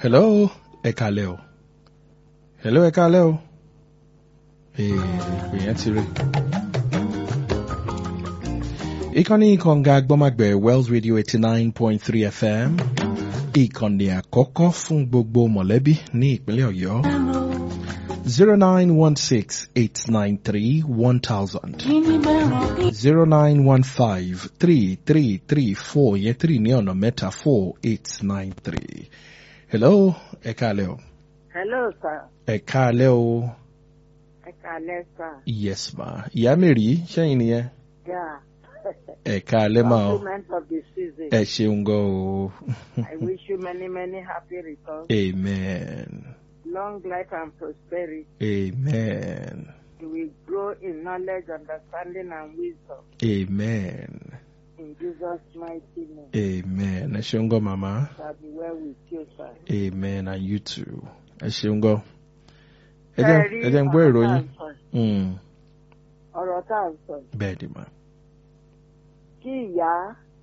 hello ẹ kálẹ́ o hello ẹ kálẹ́ o èèyàn ti rí. ìkànnì kànga gbọ́màgbẹ̀ wells radio eighty nine point three fm ìkànnì àkọ́kọ́ fún gbogbo mọ̀lẹ́bí ní ìpínlẹ̀ ọ̀yọ́ zero nine one six eight nine three one thousand zero nine one five three three three four yẹn three ní ọ̀nà mẹ́ta four eight nine three. hello ẹ káalẹ́ o. hello sir ẹ káalẹ́ o. ẹ kálẹ́ sir yes ma ìyá mèrì sẹ́yìn nìyẹn. yeah ẹ káalẹ́ ma o. compliment of the season ẹ ṣeun gan o. i wish you many many happy returns amen. long life and prosperity amen. you will grow in knowledge understanding and wisdom amen. in jesus mighty name amen. ẹ ṣeun gan mama. shall be well with you sir. amen and you too. ẹ ṣeun gan. ẹ jẹ́ Ṣé rí ẹ jẹ́ ń gbọ́ ọ̀rọ̀ tá à ìròyìn. ń sọ yìí? Mm, ọ̀rọ̀ tá à ń sọ yìí, bẹ́ẹ̀ ni ma. kí ìyá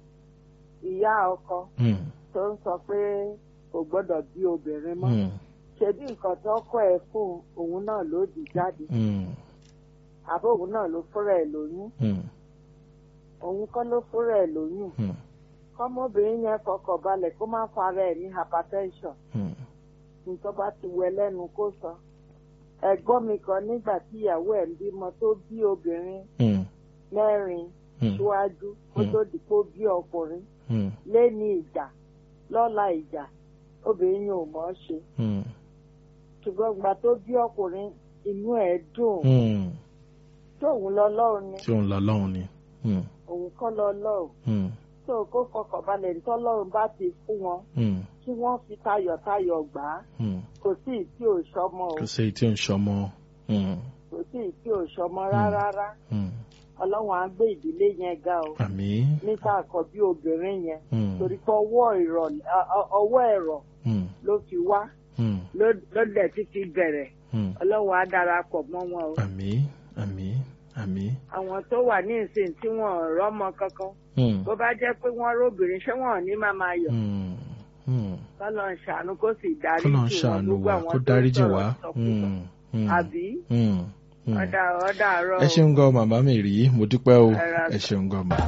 ìyá ọkọ Mm, tó ń sọ pé kò gbọ́dọ̀ bí obìnrin mọ́ mm, ṣebí nǹkan tó kọ́ ẹ fún òun náà ló dì jáde mm, àbí òun náà ló fúnra ẹ̀ lóyún mm, òun kọ́ ló fúnra ẹ̀ lóyún mm, kọ́mọbìnrin yẹn fọkàn balẹ̀ kó má fara ẹ̀ ní hypertension mm, nǹkan bá ti wẹ lẹ́nu kó sọ ẹ̀gbọ́n mi kan nígbà tí ìyàwó ẹ̀ ń bímọ tó bí obìnrin mm, mẹ́rin mm, síwájú kó Hmm. tó di kó bí ọkùnrin mm, lẹ́ni ìjà lọ́la ìjà obìnrin yẹn ò mọ̀ ọ́ ṣe mm, ṣùgbọ́n ìgbà tó bí ọkùnrin inú ẹ̀ dùn mm. tóun lọ lọ́run ni tí òun lọ lọ́hùn ni. Mm, òun kọ́ lọ lọ́run mm, tó kó fọkàn balẹ̀ nítọ́lọ́run bá ti fún wọn mm, kí wọ́n fi tayọ̀tayọ̀ gbà á mm. kò sí ìtí ò sọmọ o kò sí èyí tí ò ń ṣọmọ. Mm, kò sí ìtí ò sọmọ rárá mm. ọlọ́run á gbé ìdílé yẹn ga o àmín. níta àkọ́bí obìnrin yẹn Mm, torí pé ọwọ́ ìrọ̀- ọ- ọ- ọwọ́ ẹ̀rọ mm, ló fi wá mm, ló- ló dẹ̀ ti fi bẹ̀rẹ̀ mm. ọlọ́run á darapọ̀ mọ́ wọn o àmín àmín àmín. àwọn tó wà ní ìsìn tí wọn ò rọ́mọ kankan Mm, bó bá jẹ́ pé wọ́n róbìnrin ṣé wọn ò ní máa máa yọ̀ mm, mm. kọ́lọ́ ń ṣàánú kó sì dárí kọ́lọ́ ń jì wọ́n ṣàánú gbogbo wa àwọn kó tó dáríjì sọ̀rọ̀ wá. sọkúsọ. Mm, mm, àbí mm, mm. ọ̀dà ọ̀dà àárọ̀ ẹ ṣeun gan màmá mi rí mo dúpẹ́ o Ẹ ra- ẹ ṣeun gan mà.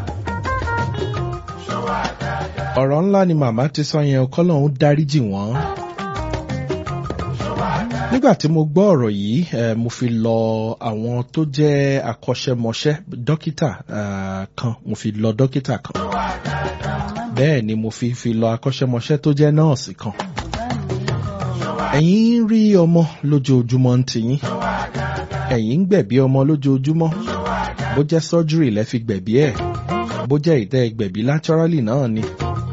ọ̀rọ̀ ńlá ni màmá ti sọ yẹn kọ́lọ́hún dáríjì wọ́n. nígbà tí mo gbọ́ ọ̀rọ̀ yìí eh, mo fi lọ àwọn tó jẹ́ akọ́ṣẹ́mọṣẹ́ dókítà ah, kan mo fi lọ dókítà kan bẹ́ẹ̀ ni mo fi fi lọ akọ́ṣẹ́mọṣẹ́ tó jẹ́ nọ́ọ̀sì kan. ẹ̀yin ń rí ọmọ lójoojúmọ́ ń tiyín ẹ̀yin ń gbẹ̀bí ọmọ lójoojúmọ́ bó jẹ́ surgery lẹ́ fi gbẹ̀bí ẹ̀ bó jẹ́ ìtẹ́ gbẹ̀bí naturally náà ni.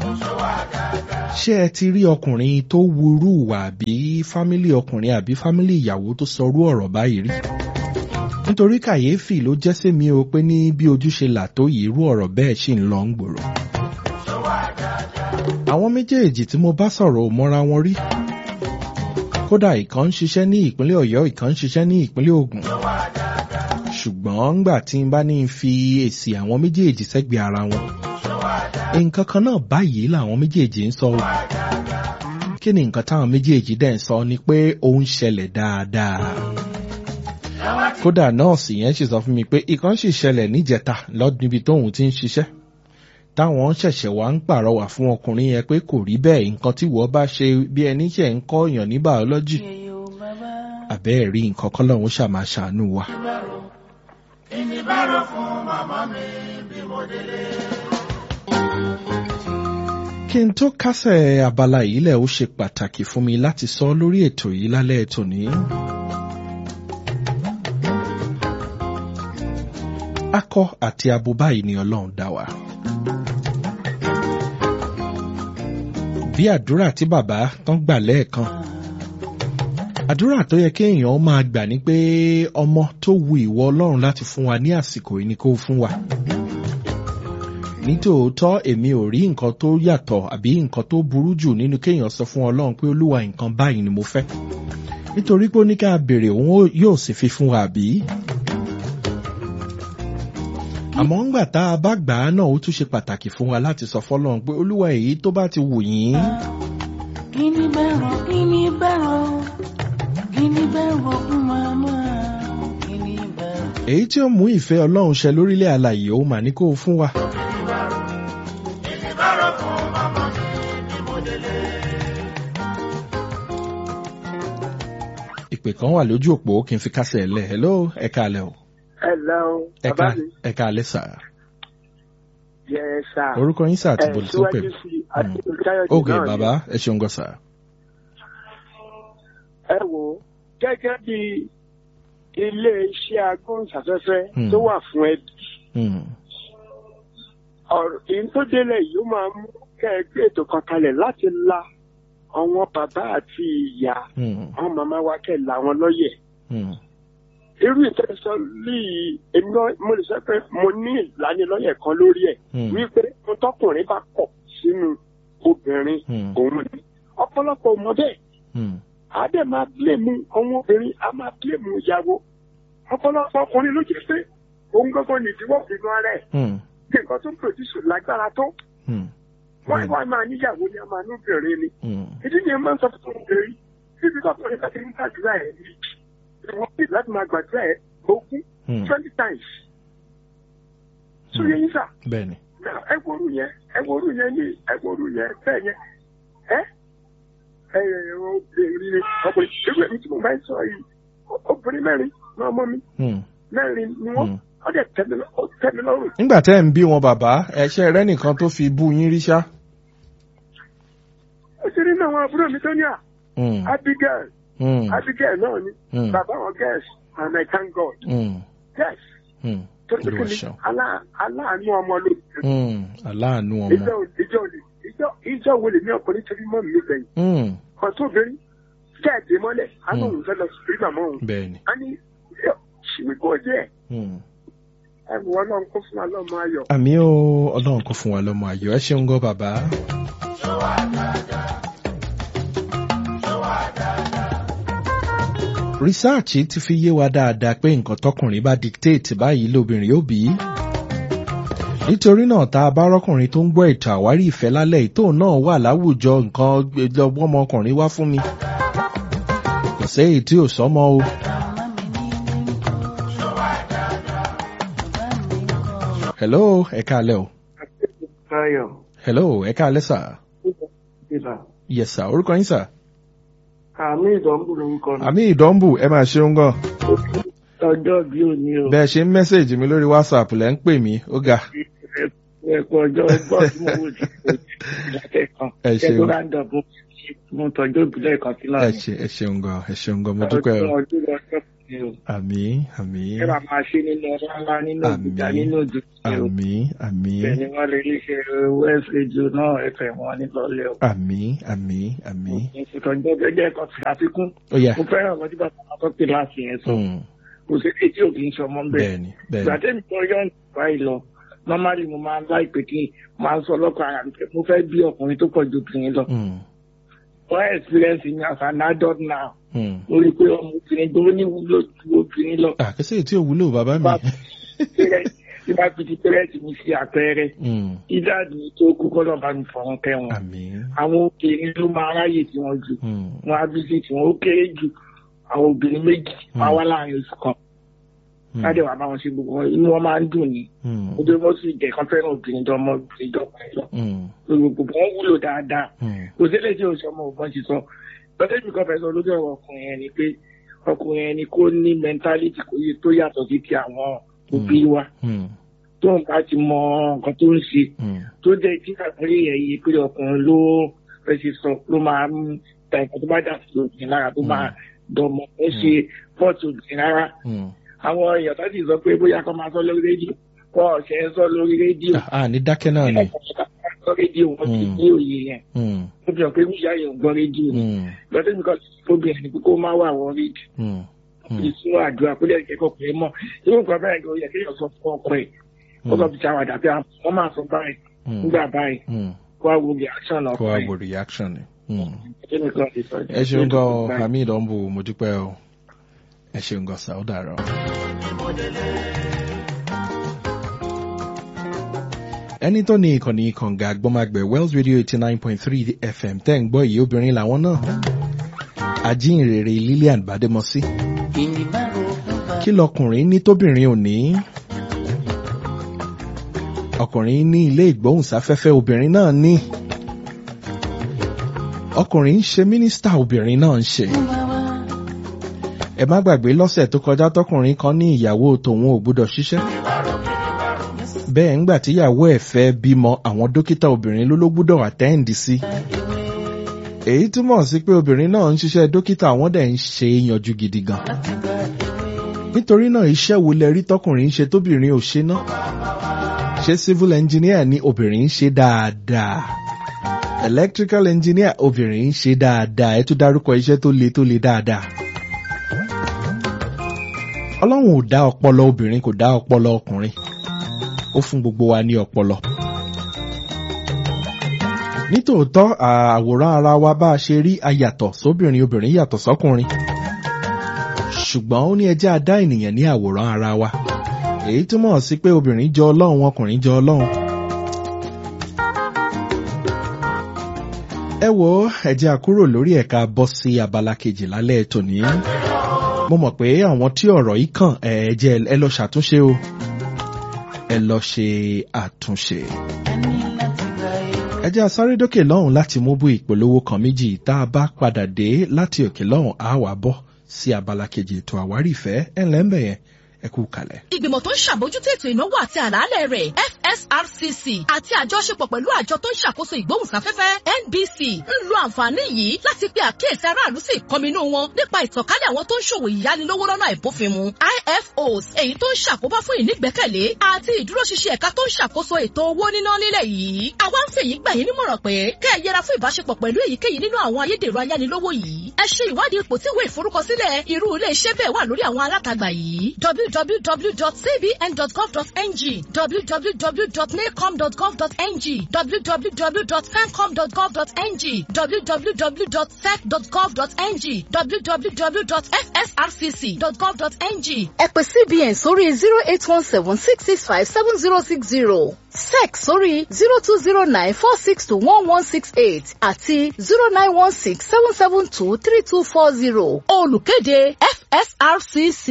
ṣé ẹ ti rí ọkùnrin tó wúrú wà àbí fámílì ọkùnrin àbí fámílì ìyàwó tó sọrú ọ̀rọ̀ báyìí rí? nítorí kàyéfì ló jẹ́ sí mi o pé ní bí ojú ṣe là tó yìí irú ọ̀rọ̀ bẹ́ẹ̀ ṣì ń lọ ń gbòòrò. àwọn méjèèjì tí mo bá sọ̀rọ̀ ò mọ́ra wọn rí. kódà ìkan ń ṣiṣẹ́ ní ìpínlẹ̀ ọ̀yọ́ ìkan ń ṣiṣẹ́ ní ìpínlẹ̀ ògùn ṣùgbọ́n ngbà tí n bá ní n fi èsì àwọn méjèèjì sẹ́gbẹ̀ẹ́ ara wọn nǹkan kan náà báyìí làwọn méjèèjì ń sọ o kí ni nǹkan táwọn méjèèjì dẹ̀ ń sọ ni pé ó ń ṣẹlẹ̀ dáadáa kódà nọ́ọ̀sì yẹn sì sọ fún mi pé ìkan sì ṣẹlẹ̀ níjẹta lọ́dún níbi tóun ti ń ṣiṣẹ́ táwọn ṣẹ̀ṣẹ̀ wá ń pàrọwà fún ọkùnrin yẹn pé kò rí bẹ́ẹ̀ nǹkan tí wọ́n bá ṣe bí ẹni ṣe ń kọ́ èèyàn ní bàọ́lọ́jì àbẹ́ẹ̀ rí nǹkan kọ́ lọ́hún ṣàmà ṣàánú wa. kí n tó kásẹ̀ abala yìí lẹ̀ ó ṣe pàtàkì fún mi láti sọ lórí ètò yìí lálẹ́ ètò ní. akọ àti abo báyìí ni ọlọ́run dá wa. bí àdúrà tí bàbá tán gbà lẹ́ẹ̀kan àdúrà tó yẹ kéèyàn máa gbà ní pé ọmọ tó wu ìwọ ọlọ́run láti fún wa ní àsìkò yìí ni kó fún wa nítòótọ́ èmi ò rí nǹkan tó yàtọ̀ àbí nǹkan tó burú jù nínú kéèyàn sọ fún ọlọ́run pé olúwa nǹkan báyìí ni mo fẹ́ nítorí pé ó ní ká béèrè òun yóò sì fi fún wa àbí. àmọ́ ńgbà tá a bá gbà á náà ó tún ṣe pàtàkì fún wa láti sọ fọlọ́run pé olúwa èyí tó bá ti wù yín Guinea barrel, guinea barrel, guinea barrel fún màmá. Guinea barrel. èyí tí ó mú ìfẹ́ ọlọ́run ṣẹ lórílẹ̀ alàyè ó mà ní kó o fún wa. ìpè kan wà lójú òpó kí n fi kásẹ̀ lẹ̀ hello ẹ káalẹ́ o Hello, ẹ bàbá ká- mi. ẹ káalẹ́ sà Yes, sir. orúkọ yín sà àti Ẹ, bòlù tó pè síwájú sí i, àti Olùkáyọ̀dé ok náà ni. bàbá ẹ ṣeun gan sà. Ẹ wò ó, gẹ́gẹ́ bí ilé iṣẹ́ agbóhùnsáfẹ́fẹ́ Hmm. tó wà fún ẹbí, Hmm, ọ̀rọ̀ èyí tó délẹ̀ yìí ó máa mú kẹ́ ẹ gbé ètò kan kalẹ̀ láti la àwọn bàbá àti ìyá hmm, àwọn màmá wa kẹ́ ẹ là wọn lọ́yẹ̀. hmm, Irú ìtẹ́sọ líì èmi náà mo lè sọ pé mo ní ìlanilọ́yẹ̀ kan lórí ẹ̀ hmm, wípé mo tọkùnrin bá kọ̀ sínú obìnrin hmm, òun ni. Ọ̀pọ̀lọpọ̀ mọ bẹ́ẹ̀. hmm, a dẹ̀ máa bílẹ̀mù àwọn obìnrin a máa bílẹ̀mù ìyàwó ọ̀pọ̀lọpọ̀ ọkùnrin ló jẹ́ pé òun gbọ́gbọ́ ní ìdíwọ́ ìnú ara ẹ̀ hmm, bí nǹkan tó ń pòdùsù lágbára tó hmm, wọ́n wá máa níyàwó ni a máa ní obìnrin ni hmm, ìdí ni ẹ máa ń sọ fún obìnrin títí tọkùnrin bá ti ń gbàdúrà ẹ̀ ní ìwọ̀n bí láti máa gbàdúrà ẹ̀ ogún hmm. twenty times sóyè yín sà bẹ́ẹ̀ni ẹ woru yẹn ẹ woru yẹn ní ẹ woru yẹn bẹ́ẹ̀ yẹn ẹ ẹ obìnrin ọkùnrin irú èmi tí mo bá ń sọ yìí obìnrin mẹ́rin ní ọmọ mi hmm, mẹ́rin ni wọ́n hmm. ó dẹ̀ tẹ́ mi lọ- ó tẹ́ mi lọ́rùn. nígbà tẹ́ ẹ̀ ń bí wọn bàbá ẹ̀ṣẹ́ rẹ nìkan tó fi bú yín rí ṣá. ó ti rí náà àwọn àbúrò mi tó ní à Hmm, Abigail hmm, Abigail náà ni hmm, bàbá wọn girls and I thank God hmm, yes hmm. tó ti Olúwa kí ni ṣeun. alá- aláàánú ọmọ ló Hmm, aláàánú ọmọ. ìjọ ìjọ ìjọ ìjọ wo lè ní ọkùnrin torí mọ́ mi gbẹ̀yìn Hmm, kan tó obìnrin kẹ́ẹ̀dé mọ́lẹ̀ á ní òun fẹ́ lọ sí màmá òun bẹ́ẹ̀ni. a ní ṣìwìkó díẹ̀ Hmm. ẹ̀bùn ọlọ́run kó fún wa lọ́mọ ayọ̀. àmì ó ọlọ́run kò fún wa lọ́mọ ayọ̀ ẹ ṣeun gan bàbá. rìsáàchì ti fi yé wa dáadáa pé nǹkan tọkùnrin bá dictate báyìí lóbìnrin yóò bí. nítorí náà tá a bá rọ́kùnrin tó ń gbọ́ ètò àwárí ìfẹ́ lálẹ́ ìtò náà wà láwùjọ nǹkan lọ́gbọ́n ọmọkùnrin wá fún mi. kò séyìí tí ò sọ́mọ o. Màmá mi ní ní kọ́. Bàbá mi ń kọ́. hello ẹ káalẹ́ o. Táyọ̀ hello ẹ káalẹ́ sà. ìlà yes sà orúkọ yín sà. àmì ìdánwò lórúkọ mi. àmì ìdánbù ẹ máa ṣeun gan. ọjọ́ bí òní o bẹ́ẹ̀ ṣe ń mẹ́sẹ̀jì mi lórí whatsapp lẹ́ ń pè mí ó ga. ẹ̀kọ́ ọjọ́ ẹgbọ́n tí mo wò sí ìdákẹ́ kan Ẹ ṣeun. kẹ́kọ̀ọ́ ráńdọ̀ mo mo tọ́jú ìbílẹ̀ kan sí ẹ láàrin. ṣe ẹ ṣeun gan ẹ ṣeun gan mo dúpẹ́ o. ọdún ọdún lọ́jọ́ ni o. àmì àmì ẹ máa máa ṣe nínú ọlá ńlá nínú Àmín. ìgbìjà nínú òjò ni o. àmì àmì bẹ́ẹ̀ ni wọ́n lè rí ṣe west radio náà ẹ̀fẹ̀ wọn nílọ́lẹ̀ o. àmì àmì àmì. ìtọ́jú gẹ́gẹ́ kan sí àfikún. ó yá. mo fẹ́ràn ọmọdé bàbá wọn tó pè láti yẹn sọ. Mm, kò sí èyí tí ò kì í ṣọmọ ń bẹ̀. bẹ́ẹ̀ni ìgbà bẹ́ẹ̀ni. tẹ́mi kan yọ̀ nípa ìlọ normally mo máa ń láìpẹ́ kí n máa ń sọ lọ́kọ̀ ara mi pé mo fẹ́ bí ọkùnrin tó pọ̀ ju obìnrin lọ. Mm, wọ́n experience mi as an adult now mm. mo rí i pé ọmọbìnrin tó ní wúlò ju obìnrin lọ. àkẹ́sẹ̀ tí ò wúlò bàbá mi. Bá- tí bá fi ti pẹ́rẹ́tì mi sí àpẹẹrẹ Mm, ìdáàdì tó kú kọ́lọ́ bá mi fọ̀rọ̀ kẹ́ wọn. àmì. àwọn obìnrin ló máa ráyè tí wọ́n jù Mm, wọn á bí sí tí wọ́n ó kéré jù àwọn obìnrin méjì máa wá láàrin oṣù kan mm, láti wà bá wọn ṣe gbogbo wọn inú wọn máa ń dùn ní mm, ojú wọn sì jẹ kán fẹ́ràn obìnrin tó ọmọ obìnrin tó ọkùnrin lọ mm, gbogbo wọn wúlò dáadáa mm, kò sílẹ̀ tí oṣù ọmọ ògbọ́n ti sọ lọ́dẹ̀ mi kan fẹ́ sọ lójú ọ̀rọ̀ ọkùnrin yẹn ni pé ọkùnrin yẹn ni kó ní mẹ́ntálítì kò yẹ tó yàtọ̀ sí ti àwọn òbí wa mm, tó ń bá ti mọ nǹkan tó ń ṣe mm, tó jẹ́ kí àgbáyé yẹn yé pé ọkùnrin ló fẹ́ ṣe sọ ló máa ń ta nǹkan tó bá dà sí obìnrin lára tó máa dọ̀mọ̀ ó ṣe pọ́ọ̀tù obìnrin rárá mm. àwọn èèyàn tó sì sọ pé bóyá kó máa sọ lórí rédíò kó ọ̀sẹ̀ ń sọ lórí rédíò Ah, ah, ní dákẹ́ náà ni. sọ rédíò wọn ti Mm. ní òye yẹn Mm, ó fi hàn pé wíyá yẹn ò gbọ́ rédíò ni mm, lọ́dún mi kan obìnrin ni pé kó má wà wọ́n rédíò mm, mm, ìsúná àdúrà kó lè kẹ́kọ̀ọ́ pé mọ́ irú nǹkan báyìí kò yẹ kéèyàn sọ fún ọkọ ẹ̀ ó sọ fi ṣàwàdà pé wọ́n máa sọ báyìí mm, nígbà báyìí mm. kó wá wo reaction kó ọkọ wá ẹ̀ wo reaction ni. Mm. Kíni kan ti sọ jẹ́ ẹ ṣeun gan ọ báyìí. hamid ọ̀nbù mo dúpẹ́ o ẹ ṣeun gan sa ó dàrọ. ẹni tó ní ìkànnì kànga àgbọ́magbẹ̀ wells radio eighty nine point three fm tẹ́ ń gbọ́ yìí obìnrin làwọn náà ajínrere lillian bademosi Kìnì bá rògùn bá. kí lọkùnrin ní tóbìnrin ò ní ọkùnrin ní ilé ìgbóhùnsáfẹ́fẹ́ obìnrin náà ní ọkùnrin ń ṣe mínísítà obìnrin náà ń ṣe ẹ má gbàgbé lọ́sẹ̀ tó kọjá tọkùnrin kan ní ìyàwó tòun ò gbúdọ̀ ṣiṣẹ́ bẹ́ẹ̀ ńgbà tíyàwó ẹ̀ fẹ́ bímọ àwọn dókítà obìnrin ló ló gbúdọ̀ àtẹ́ǹdì sí èyí túmọ̀ sí pé obìnrin náà ń ṣiṣẹ́ dókítà wọ́n dẹ̀ ń ṣe é yanjú gidi gan nítorí náà iṣẹ́ wo lẹ rí tọkùnrin ń ṣe tóbìnrin ò ṣe náà ṣé civil engineer ni obìnrin ń ṣe dáadáa electrical engineer obìnrin ń ṣe dáadáa ẹ tún dárúkọ iṣẹ́ tó le tó le dáadáa ọlọ́run ò dá ọpọlọ obìnrin kò dá ọpọlọ ọkùnrin ó fún gbogbo wa ní ọpọlọ nítòótọ́ àwòrán ara wa bá a ṣe rí ayàtọ̀ sóbìnrin obìnrin yàtọ̀ sọ́kùnrin ṣùgbọ́n ó ní ẹjẹ́ adá ènìyàn ní àwòrán ara wa èyí túmọ̀ sí pé obìnrin jọ ọlọ́run ọkùnrin jọ ọlọ́run. ẹ wo ẹjẹ́ àkúrò lórí ẹ̀ka bọ́ sí abala kejì lálẹ́ tòní mo mọ̀ pé àwọn tí ọ̀rọ̀ yìí kàn ẹ jẹ́ ẹ lọ ṣàtúnṣe o ẹ lọ ṣe àtúnṣe. Ẹni láti gba ewé. ẹ jẹ́ asáré dókè lọ́hùn láti mú bú ìpolówó kan méjì tá a bá padà dé láti òkè lọ́hùn á wà bọ́ sí abala kejì ètò àwárí ìfẹ́ ẹ̀ ńlẹ́ ń bẹ̀ yẹn ẹ kú kalẹ̀. ìgbìmọ̀ tó ń ṣàbójútó ètò ìnáwó àti àlàálẹ̀ rẹ̀ fsrcc àti àjọṣepọ̀ pẹ̀lú àjọ tó ń ṣàkóso ìgbóhùnsáfẹ́fẹ́ nbc ń lo àǹfààní yìí láti pe àkíyèsí aráàlú sí ìkọminú wọn nípa ìtànkálẹ̀ àwọn tó ń ṣòwò ìyánilówó lọ́nà àìbófinmu ifos èyí tó ń ṣàkóbá fún ìnígbẹ́kẹ̀lé àti ìdúróṣinṣin ẹ̀ka tó ń ṣàkóso ètò owó níná nílẹ̀ yìí àwa ń fèyí gbà yín nímọ̀ràn pé kẹ́ ẹ yẹra fún ìbáṣepọ̀ pẹ̀lú èyíkéyìí nínú àwọn ayédèrú ayánilówó yìí ẹ ṣe ìwádìí ipò tí ìwé ìforúkọsílẹ̀ irú ilé iṣẹ́ bẹ́ẹ̀ wà lórí àwọn alátagbà yìí www.cbn.gov.ng www.nacom.gov.ng www.fencom.gov.ng www.sec.gov.ng www.fsrcc.gov.ng ẹ pè cbn sórí zero eight one seven six six five seven zero six zero sec sórí zero two zero nine four six two one one six eight àti zero nine one six seven seven two three two four zero olùkéde fsrcc.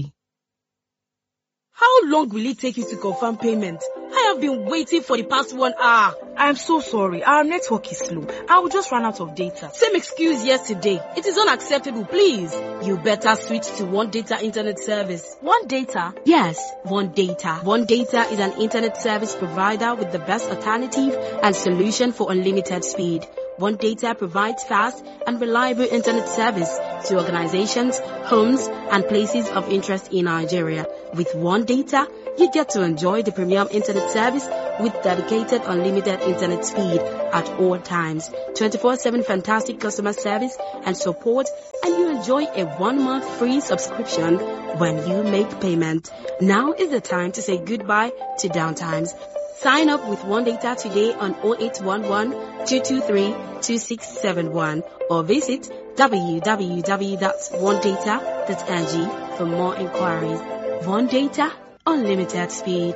How long will it take you to confirm payment? I have been waiting for the past one hour. I'm so sorry. Our network is slow. I will just run out of data. Same excuse yesterday. It is unacceptable, please. You better switch to One Data Internet Service. One data. Yes, One Data. One Data is an internet service provider with the best alternative and solution for unlimited speed. One Data provides fast and reliable internet service to organizations, homes, and places of interest in Nigeria. With One Data, you get to enjoy the premium internet service with dedicated unlimited internet speed at all times, 24-7 fantastic customer service and support, and you enjoy a one-month free subscription when you make payment. Now is the time to say goodbye to downtimes. Sign up with One Data today on 0811 223 2671 or visit www.onedata.ng for more inquiries. One Data, unlimited speed.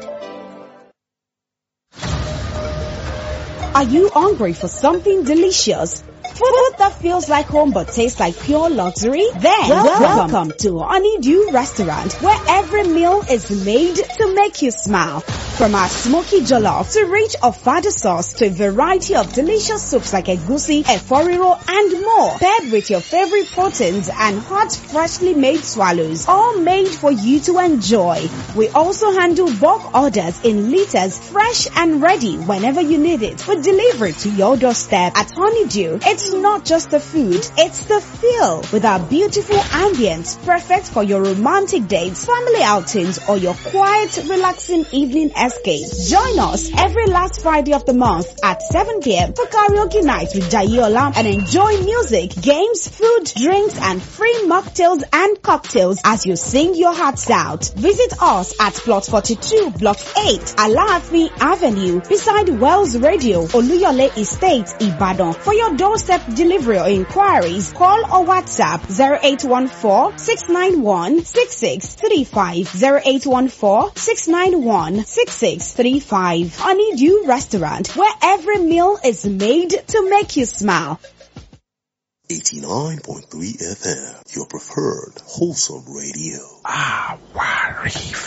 Are you hungry for something delicious? Food that feels like home but tastes like pure luxury? Then welcome, to Honeydew Restaurant where every meal is made to make you smile. From our smoky jollof to rich ofada sauce to a variety of delicious soups like egusi, eforiro and more. Paired with your favorite proteins and hot freshly made swallows. All made for you to enjoy. We also handle bulk orders in liters fresh and ready whenever you need it. We deliver it to your doorstep at Honeydew. It's not just the food, it's the feel with our beautiful ambience perfect for your romantic dates, family outings or your quiet, relaxing evening escape. Join us every last Friday of the month at 7 p.m. for karaoke night with Jayola and enjoy music, games, food, drinks and free mocktails and cocktails as you sing your hearts out. Visit us at plot 42 block 8 Alaafi Avenue beside Wells Radio Oluyole Estate Ibadan for your doorstep accept delivery or inquiries. Call or WhatsApp 0814-691-6635. 0814-691-6635. Honeydew Restaurant, where every meal is made to make you smile. 89.3 FM, your preferred wholesome radio. Àwárí